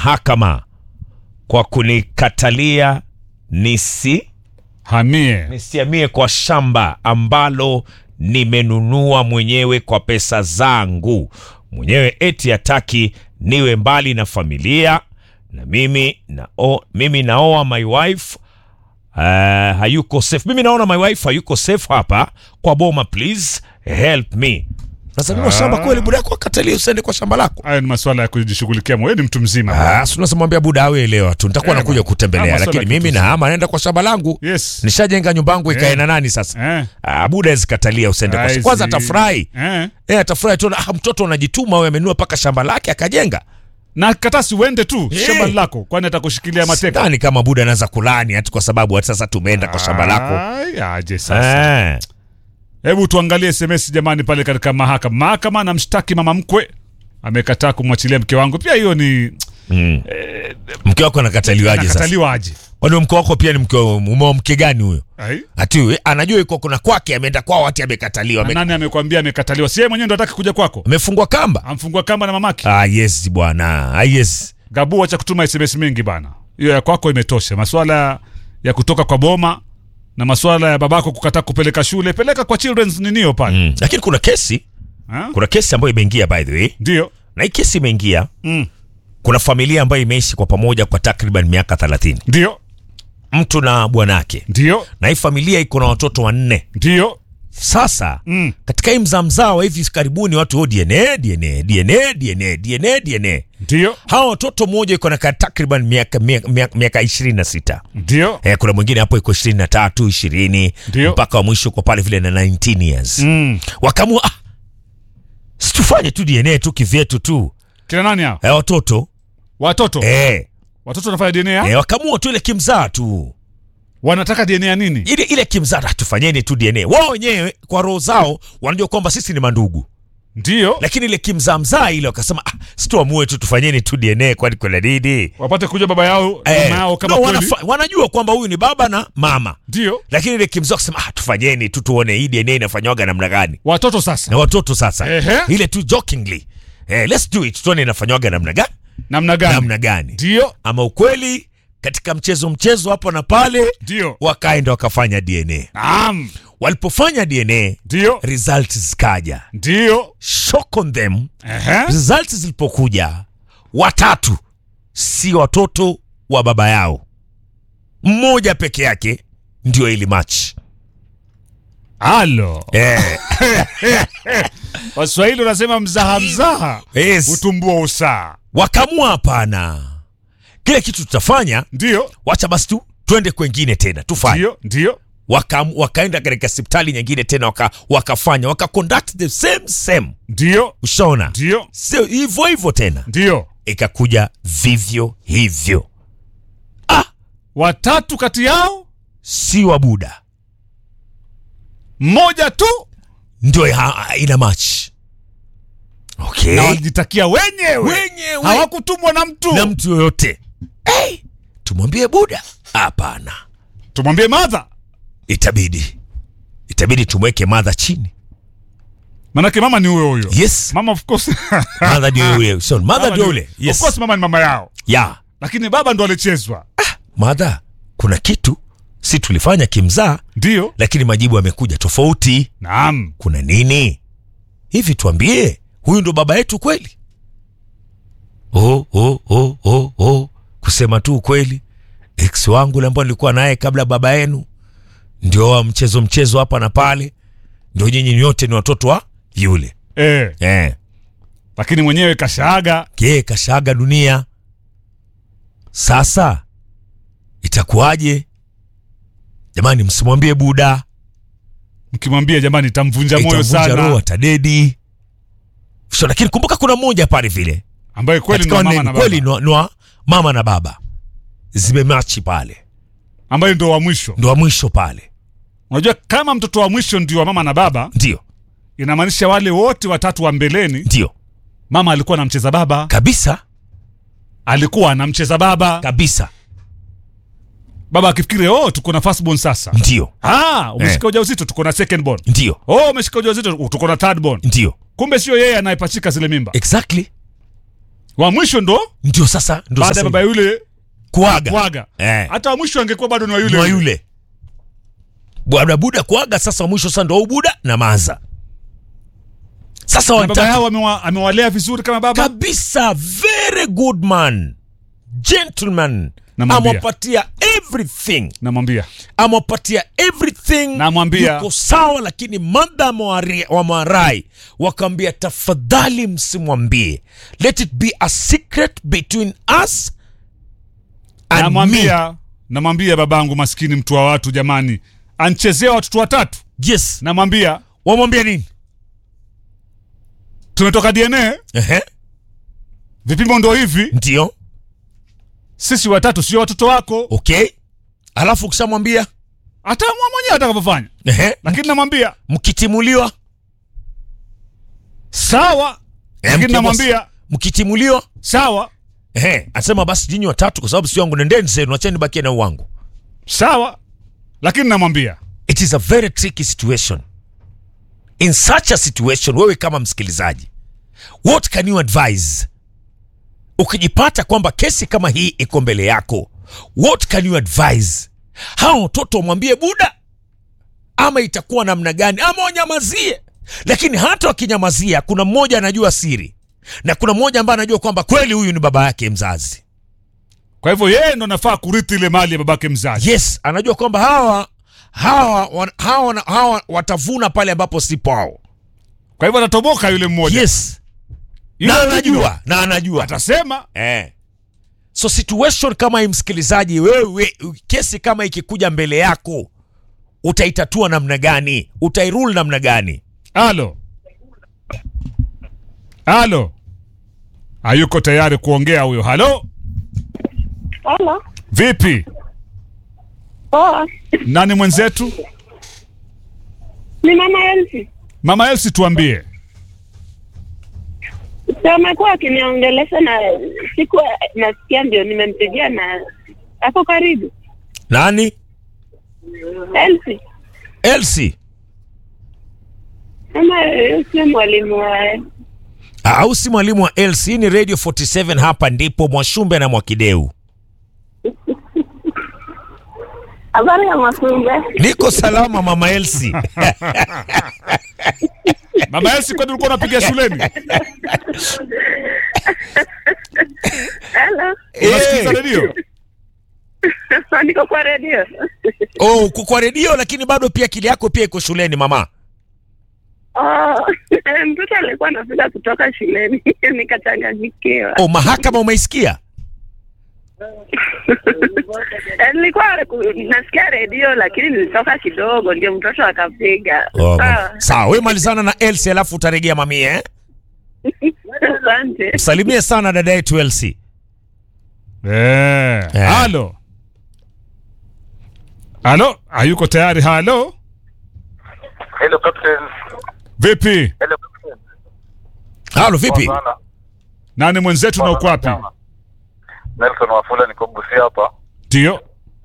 mahakama kwa kunikatalia nisi hamie nisiamie kwa shamba ambalo nimenunua mwenyewe kwa pesa zangu mwenyewe, eti hataki niwe mbali na familia na mimi na o, mimi naoa my wife uh, hayuko safe. Mimi naona my wife hayuko safe hapa kwa boma, please help me. Sasa nunua shamba kweli, buda yako akatalia usiende kwa shamba lako. haya ni maswala ya kujishughulikia wewe ni mtu mzima Ah, si unamwambia buda awe elewa tu, nitakuwa Eh, nakuja bwana. kutembelea, Ah, masuala lakini ya mimi kitu nahama naenda kwa shamba langu. yes Nishajenga nyumba yangu ikae Eh. na nani sasa? eh. Ah, buda ezikatalia usiende kwa I shamba. Kwanza see. atafurahi eh. eh, atafurahi tu, ah, mtoto anajituma, wewe amenunua mpaka shamba lake akajenga. na katasi uende tu Eh. shamba lako kwani atakushikilia mateka Sidhani kama buda anaweza kulani ati kwa sababu ati sasa tumeenda kwa shamba lako. Ai, aje sasa Eh. hebu tuangalie sms jamani pale katika mahakama mahakama anamshtaki mama mkwe amekataa kumwachilia mke wangu pia hiyo ni Mm. Mke wako anakataliwaje sasa? nakataliwa aje Kwani mke wako pia ni mke umeo mke gani huyo? Ai? Ati we, anajua yuko kuna kwake ameenda kwao ati amekataliwa. Na Ame, nani amekwambia amekataliwa si yeye mwenyewe ndo ataki kuja kwako amefungwa kamba. amfungua kamba na mamake Ah, yes bwana. Ah, yes. gabu acha kutuma sms mingi bana hiyo ya kwako imetosha maswala ya kutoka kwa boma na maswala ya babako kukataa kupeleka shule peleka kwa children's ninio pale Mm. Lakini kuna kesi, Ha? kuna kesi ambayo imeingia by the way. ndio Na hii kesi imeingia Mm. kuna familia ambayo imeishi kwa pamoja kwa takriban miaka 30. ndio Mtu na bwanake. ndio Na hii familia iko na watoto wanne. ndio Sasa Mm. katika hii mzamzaa wa hivi karibuni watu oh, DNA, DNA, DNA, DNA, DNA, DNA. ndio Hawa watoto mmoja iko na ka- takriban miaka miaka- miaka miaka ishirini na sita. ndio Eh, kuna mwingine hapo iko ishirini na tatu ishirini Ndio. mpaka wa mwisho kwa pale vile na 19 years mm. wakaamua ah, situfanye tu DNA tu kivyetu tu kina nani hao eh, watoto watoto eh, watoto wanafanya DNA eh, wakaamua tu ile kimzaa tu wanataka DNA ya nini ile ile kimzaa ah, tufanyeni tu DNA wao wenyewe kwa roho zao wanajua kwamba sisi ni mandugu ndio lakini ile kimzaa mzaa ile wakasema ah, situamue tu tufanyeni tu DNA kwani kuna nini wapate kujua baba yao Eh, mama yao kama no, kweli wanafa, wanajua kwamba huyu ni baba na mama ndio lakini ile kimzaa kusema ah, tufanyeni tu tuone hii DNA inafanywaga namna gani watoto sasa na watoto sasa Ehe. ile tu jokingly eh, let's do it tuone inafanywaga namna gani namna gani namna gani ndio ama ukweli katika mchezo mchezo hapa na pale ndio wakaenda wakafanya DNA naam walipofanya DNA ndio results zikaja ndio shock on them Ehe. results zilipokuja watatu si watoto wa baba yao mmoja peke yake ndio ili match halo eh, waswahili wanasema mzaha mzaha yes. utumbua usaa wakamua hapana kile kitu tutafanya ndio wacha basi tu twende kwengine tena tufanye ndio ndio waka, wakaenda katika hospitali nyingine tena waka, wakafanya waka conduct the same same ndio ushaona ndio sio hivyo hivyo tena ndio ikakuja vivyo hivyo watatu kati yao si wa buda mmoja tu ndio ha- ina match okay. na walijitakia wenyewe wenyewe hawakutumwa na mtu na mtu yoyote hey, tumwambie buda hapana tumwambie madha itabidi itabidi tumweke madha chini manake mama ni huyo huyo yes mama of course madha ndio yule so madha Mama ndio ni- yule of course yes mama ni mama yao ya lakini baba ndo alichezwa madha kuna kitu si tulifanya kimzaa ndio lakini majibu yamekuja tofauti naam kuna nini hivi tuambie huyu ndo baba yetu kweli oh, oh, oh, oh, oh. kusema tu ukweli ex wangu ule ambao nilikuwa naye kabla baba yenu ndio wa mchezo mchezo hapa na pale ndio nyinyi nyote ni watoto wa yule eh, eh. lakini mwenyewe kashaaga kie kashaga dunia sasa itakuwaje jamani msimwambie buda mkimwambia jamani itamvunja moyo itamvunja roho sana atadedi so, lakini kumbuka kuna mmoja pale vile ambaye kweli katika ndo mama wanne- na kweli baba nwa, nwa, mama na baba zimemachi pale ambaye ndo wa mwisho ndo wa mwisho pale unajua kama mtoto wa mwisho ndio wa mama na baba ndio inamaanisha wale wote watatu wa mbeleni ndio mama alikuwa anamcheza baba kabisa alikuwa anamcheza baba kabisa baba akifikiri oh tuko na first born sasa ndio ah umeshika ujauzito tuko na second born ndio oh umeshika ujauzito tuko na third born ndio kumbe sio yeye anayepachika zile mimba exactly wa mwisho ndo ndio sasa ndio baada ya sasa baba yule kuaga kuaga Eh. hata wa mwisho angekuwa bado ni wa yule wa yule bwana buda kuaga sasa wa mwisho sasa ndo buda na maza sasa Na baba wanataka yao amewa, amewalea vizuri kama baba kabisa very good man gentleman Namwambia. amewapatia everything namwambia amewapatia everything Namwambia. yuko sawa lakini madha amewari- wamwarai wakawambia tafadhali msimwambie let it be a secret between us and me namwambia namwambia babangu maskini mtu wa watu jamani anchezea watoto watatu yes namwambia wamwambia nini tumetoka dna Ehe, vipimo ndo hivi ndio sisi watatu sio watoto wako okay alafu ukishamwambia ataamua mwenyewe atakavyofanya ehe, lakini namwambia mkitimuliwa sawa Eh, lakini mke namwambia mkitimuliwa sawa ehe, asema basi nyinyi watatu kwa sababu si wangu nendeni zenu acheni bakie na wangu sawa lakini namwambia it is a very tricky situation in such a situation wewe kama msikilizaji what can you advise ukijipata kwamba kesi kama hii iko mbele yako what can you advise hawa watoto wamwambie buda ama itakuwa namna gani ama wanyamazie lakini hata wakinyamazia kuna mmoja anajua siri na kuna mmoja ambaye anajua kwamba kweli huyu ni baba yake mzazi kwa hivyo yeye ndo nafaa kurithi ile mali ya babake mzazi yes anajua kwamba hawa hawa wan- hawa, hawa watavuna pale ambapo si pao kwa hivyo atatoboka yule mmoja yes Yule na anajua. anajua na anajua atasema eh. so situation kama hii msikilizaji wewe kesi kama ikikuja mbele yako utaitatua namna gani utairule namna gani alo alo hayuko tayari kuongea huyo halo Halo. vipi Poa. nani mwenzetu Ni mama Elsi. mama elsi tuambie Si amekuwa akiniongelesha na siku nasikia ndio nimempigia na ako karibu. nani Elsi. elsi Ama yeye sio mwalimu wa au si mwalimu wa elsi hii ni radio 47 hapa ndipo mwashumbe na mwakideu habari ya Makumbe. niko salama mama elsi mama elsi kwani ulikuwa unapiga shuleni Hello. unasikiza Eh. redio Niko kwa redio. oh, uko kwa redio lakini bado pia akili yako pia iko shuleni mama Oh, mtoto alikuwa anafika kutoka shuleni nikachanganyikiwa. oh, mahakama umeisikia Nilikuwa nasikia redio lakini nilitoka kidogo ndio mtoto akapiga. oh, Sawa. sawa we malizana na elsi alafu utaregea mamie eh? Asante. msalimie sana dada yetu elsi Eh, Eh. halo halo hayuko tayari halo Hello Captain. vipi Hello Captain. halo vipi Poa sana. nani mwenzetu na uko wapi Nelson Wafula niko Busia hapa. ndio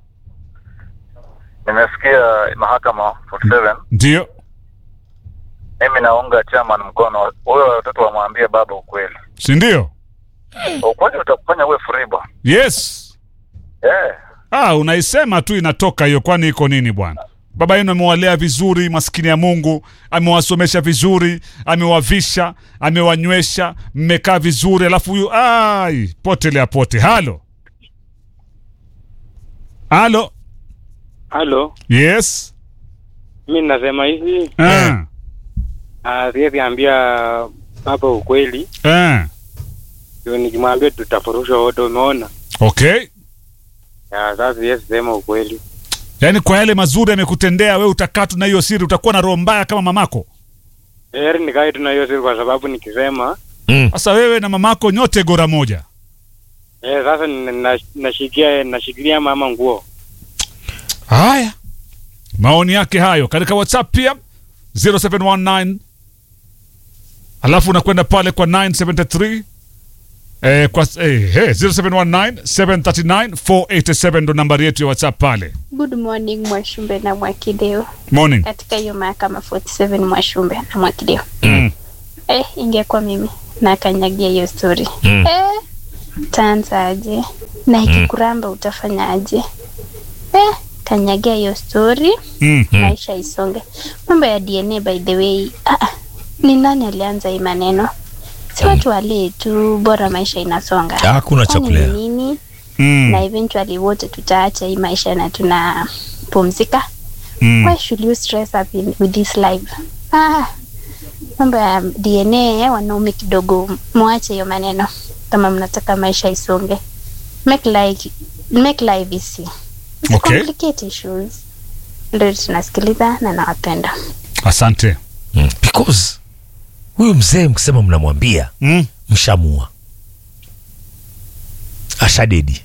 Nimesikia mahakama 47. ndio Mimi naunga chairman mkono. Wewe watoto wamwambie baba ukweli. si ndio Ukweli utakufanya uwe free bwana. yes Eh. ah unaisema tu inatoka hiyo kwani iko nini bwana baba yenu amewalea vizuri maskini ya mungu amewasomesha vizuri amewavisha amewanywesha mmekaa vizuri alafu huyu ai potelea pote halo halo Halo, yes mi nasema hivi, eh. ah, siwezi ambia baba ukweli, Eh. ndio nikimwambia tutafurushwa wote, umeona? okay Ya, Sasa siwezi sema ukweli. yaani kwa yale mazuri amekutendea we utakaa tu na hiyo siri utakuwa na roho mbaya kama mamako Heri nikae tu na hiyo siri, kwa sababu nikisema mm. sasa wewe na mamako nyote gora moja eh, sasa nina- na- nashikia nashikilia mama nguo. haya maoni yake hayo katika whatsapp pia 0719 alafu unakwenda pale kwa 973 eh, kwa eh, eh, 0719 739 487 ndo nambari yetu ya whatsapp pale Good morning Mwashumbe na Mwakideo morning katika hiyo mahakama 47 Mwashumbe na Mwakideo. mm. eh, ingekuwa mimi nakanyagia hiyo story Mm. eh, utaanza aje na ikikuramba utafanya aje eh, kanyagia hiyo story Mm. maisha isonge mambo ya dna by the way ah, ah, ni nani alianza hii maneno si watu walee tu bora maisha inasonga Hakuna cha Kwani ni kulea. nini Mm. na eventually wote tutaacha hii maisha na tunapumzika Mm. why should you stress up in, with this life ah, mambo ya dna wanaume kidogo mwache hiyo maneno kama mnataka maisha isonge make like make life easy Okay. complicate issues ndio tunasikiliza na nawapenda Asante. Mm. Because huyu mzee mkisema mnamwambia Mm. mshamua ashadedi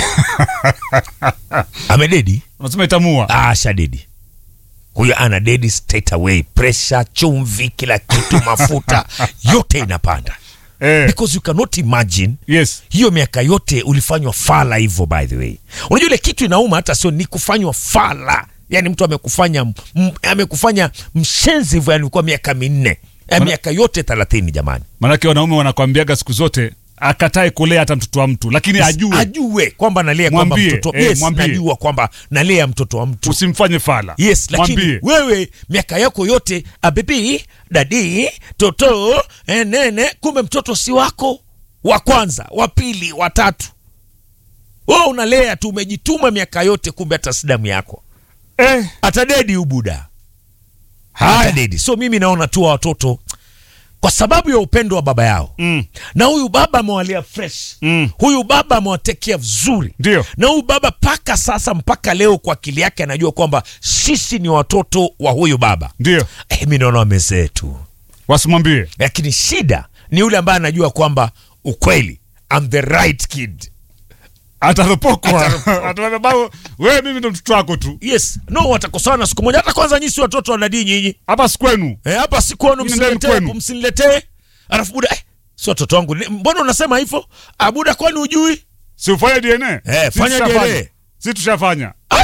amededi Unasema itamua. Ah, ashadedi huyo ana dedi straight away pressure chumvi kila kitu mafuta yote inapanda Eh. because you cannot imagine Yes. hiyo miaka yote ulifanywa fala hivyo by the way unajua ile kitu inauma hata sio ni kufanywa fala yani mtu amekufanya m, amekufanya mshenzi hivyo yani kwa miaka minne ya miaka yote thelathini jamani Maanake wanaume wanakwambiaga siku zote akatae kulea hata mtoto wa mtu, lakini ajue ajue kwamba nalea kwamba Mwambie, mtoto eh, yes, mwambie. najua kwamba nalea mtoto wa mtu usimfanye fala. yes lakini Mwambie. wewe miaka yako yote abibi dadi toto eh, nene kumbe mtoto si wako wa kwanza wa pili wa tatu wewe unalea tu umejituma miaka yote kumbe hata si damu yako Eh. atadedi ubuda Haya. atadedi so mimi naona tu wa watoto kwa sababu ya upendo wa baba yao Mm. na huyu baba amewalea fresh Mm. huyu baba amewatekea vizuri Ndio. na huyu baba mpaka sasa mpaka leo kwa akili yake anajua kwamba sisi ni watoto wa huyu baba Ndio. eh, mi naona wamezee tu Wasimwambie. lakini shida ni yule ambaye anajua kwamba ukweli I'm the right kid Ataropokwa. Ataambia baba, wewe mimi ndo mtoto wako tu. yes no watakosana siku moja hata kwanza nyinyi si watoto wa nadii nyinyi Hapa si kwenu. Eh, hapa si kwenu Mimi ndani msiniletee kwenu. hapo, msiniletee alafu buda eh, si watoto wangu Ni- mbona unasema hivyo abuda kwani ujui Si ufanye DNA? Eh, Si fanya tushafanya. DNA. Si tushafanya. Ai!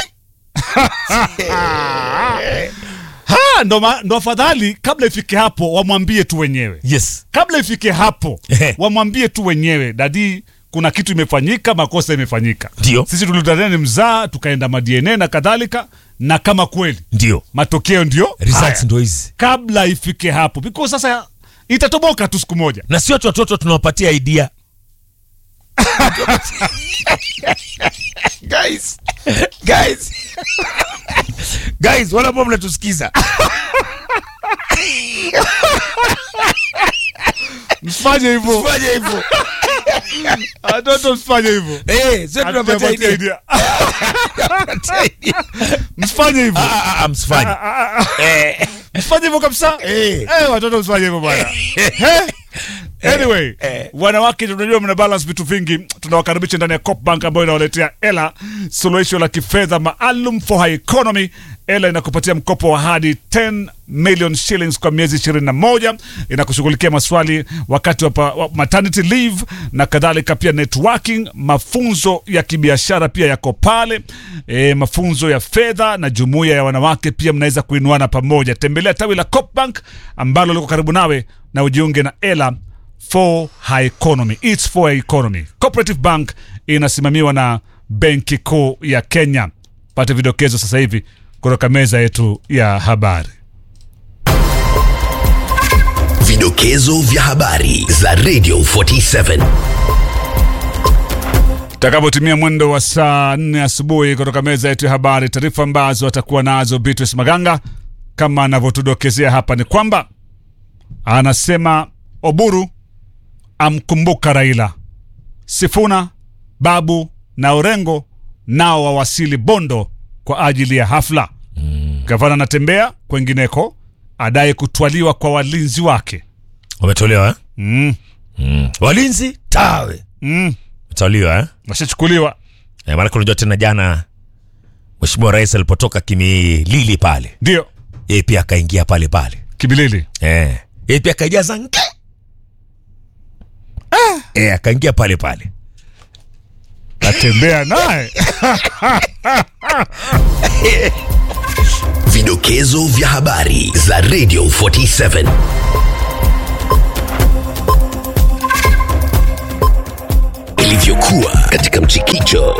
Ha, ndo, ma- ndo afadhali kabla ifike hapo wamwambie tu wenyewe. yes Kabla ifike hapo Ehe. wamwambie tu wenyewe, dadi, kuna kitu imefanyika, makosa imefanyika. Ndio. Sisi tulitania ni mzaa, tukaenda ma DNA na kadhalika, na kama kweli ndio matokeo ndio results haya. ndo hizi kabla ifike hapo, because sasa itatoboka tu siku moja. na sio tu watoto tunawapatia idea guys guys guys wala ambao mnatusikiza Msifanye hivyo, fanya hivyo watoto, msifanye hivyo. eh sio tunapatia Hatujapatia idea idea. Msifanye hivyo, Ah, ah, ah, msifanye eh msifanye hivyo kabisa. eh Eh, watoto msifanye hivyo bwana. Eh? Anyway, eh. wanawake tunajua mna balance vitu vingi. Tunawakaribisha ndani ya Coop Bank ambayo inawaletea Ela, suluhisho la kifedha maalum for high economy. Ela inakupatia mkopo wa hadi 10 million shillings kwa miezi 21, inakushughulikia maswali wakati wa, pa- wa maternity leave na kadhalika, pia networking, mafunzo ya kibiashara pia yako pale, e, mafunzo ya fedha na jumuiya ya wanawake pia mnaweza kuinuana pamoja. Tembelea tawi la Coop Bank ambalo liko karibu nawe na ujiunge na Ela for high economy. It's for high economy. Cooperative Bank inasimamiwa na Benki Kuu ya Kenya. Pate vidokezo sasa hivi kutoka meza yetu ya habari. Vidokezo vya habari za Radio 47. Takapotimia mwendo wa saa nne asubuhi kutoka meza yetu ya habari, taarifa ambazo atakuwa nazo Beatrice Maganga kama anavyotudokezea hapa ni kwamba anasema Oburu amkumbuka Raila, Sifuna, Babu na Orengo nao wawasili Bondo kwa ajili ya hafla. Gavana anatembea kwengineko, adai kutwaliwa kwa walinzi wake. wametolewa eh? Mm, mm. walinzi tawe mm, wametolewa eh? washachukuliwa. eh, maanake unajua tena jana mheshimiwa rais alipotoka kimilili pale Ndio yeye pia akaingia pale pale Kibilili. eh. yeye pia akaijaza nge eh, akaingia pale pale Atembea naye Vidokezo vya habari za Radio 47. ilivyokuwa katika mchikicho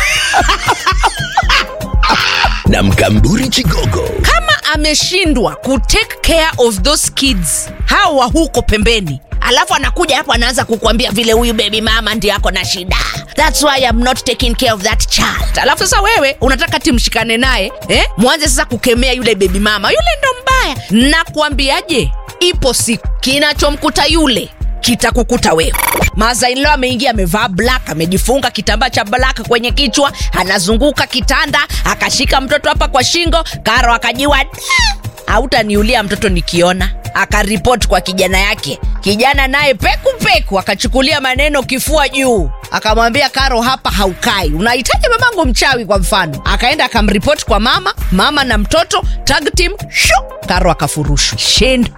na mkamburi chigogo kama ameshindwa kutake care of those kids hawa huko pembeni alafu anakuja hapo anaanza kukwambia vile huyu baby mama ndi ako na shida thats why I'm not taking care of that child alafu sasa wewe unataka timshikane naye eh? mwanze sasa kukemea yule baby mama yule ndo mbaya nakuambiaje ipo siku kinachomkuta yule kitakukuta wewe mazainlo ameingia amevaa black amejifunga kitambaa cha black kwenye kichwa anazunguka kitanda akashika mtoto hapa kwa shingo karo akajiwa "Da!" hautaniulia mtoto nikiona akaripoti kwa kijana yake kijana naye peku peku akachukulia maneno kifua juu akamwambia karo hapa haukai unahitaji mamangu mchawi kwa mfano akaenda akamripoti kwa mama mama na mtoto tag team shu karo akafurushwa shindo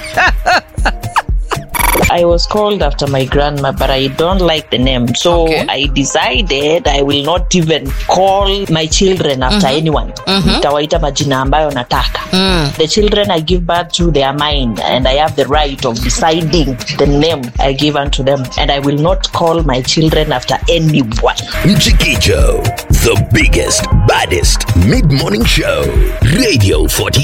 I was called after my grandma, but I don't like the name. So Okay. I decided I will not even call my children after anyone. Nitawaita majina ambayo nataka. The children I give birth to, they are mine, and I have the right of deciding the name I give unto them. And I will not call my children after anyone. mchikicho the biggest baddest mid-morning show radio 47